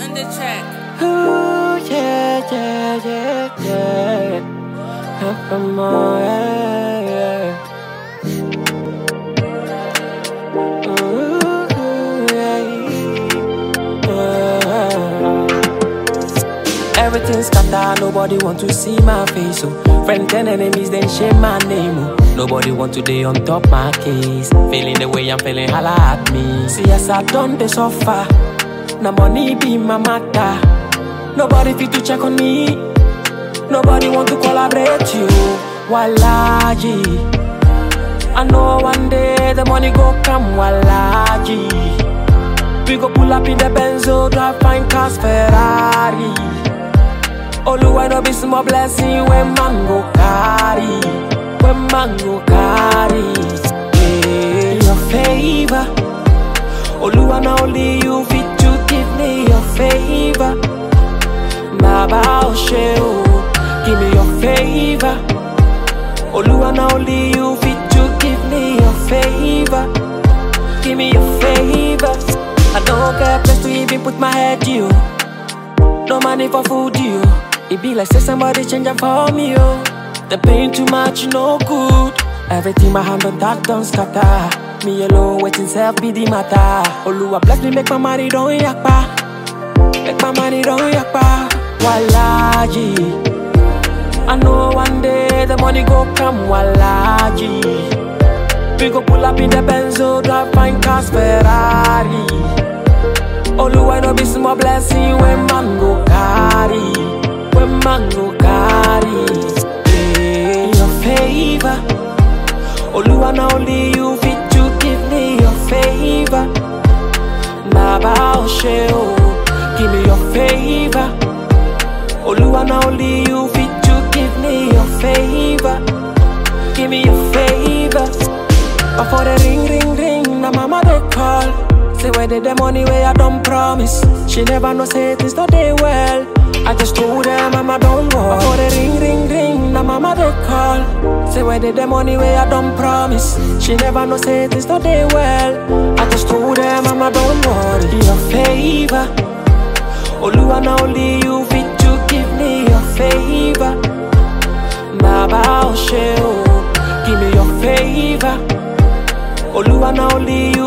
on the track. Ooh, yeah, yeah, yeah, yeah. Up and more, yeah, yeah. Ooh, yeah, yeah. Everything's scattered, nobody want to see my face. So friends and enemies then shame my name. Oh. Nobody want to day on top my case. Feeling the way I'm feeling, holla at me. See as I done the suffer. Now money be my matter. Nobody fit to check on me. Nobody want to collaborate you. Wallahi. I know one day the money go come. Wallahi. We go pull up in the Benzo, drive fine cars, Ferrari. Oluwa no be small blessing when man go carry. When man go carry. Yeah. Your favor. Oluwa na only you fit to give me your favor. Baba Oshe o, give me your favor. Oluwa na only you fit to give me your favor. Give me your favor. I don't get place to even put my head you. No money for food you. It be like say somebody change am for me oh. The pain too much no good. Everything my hand on that don't scatter. Me alone waiting self be the matter. Oluwa bless me make my money don't yakpa. Make my money don't yakpa. Wallahi. I know one day the money go come. Wallahi. We go pull up in the Benzo, drive fine cars, Ferrari. Oluwa no be small blessing when man go carry, when man go carry. Yeah. Your favor, Oluwa na only you fit to give me your favor. Baba Oshe o, give me your favor. Oluwa na only you fit to give me your favor. Give me your favor. But for the ring, ring, ring, na mama they call. Say where did the money where I don't promise. She never know say things not they well. I just told them mama don't go. But for the ring, ring, ring, na mama they call. Say where did the money where I don't promise. She never know say things not they well. I just told them mama don't worry. Your favor. Oluwa na only you fit to give me your favor. Baba Oshe o, give me your favor. Oluwa na only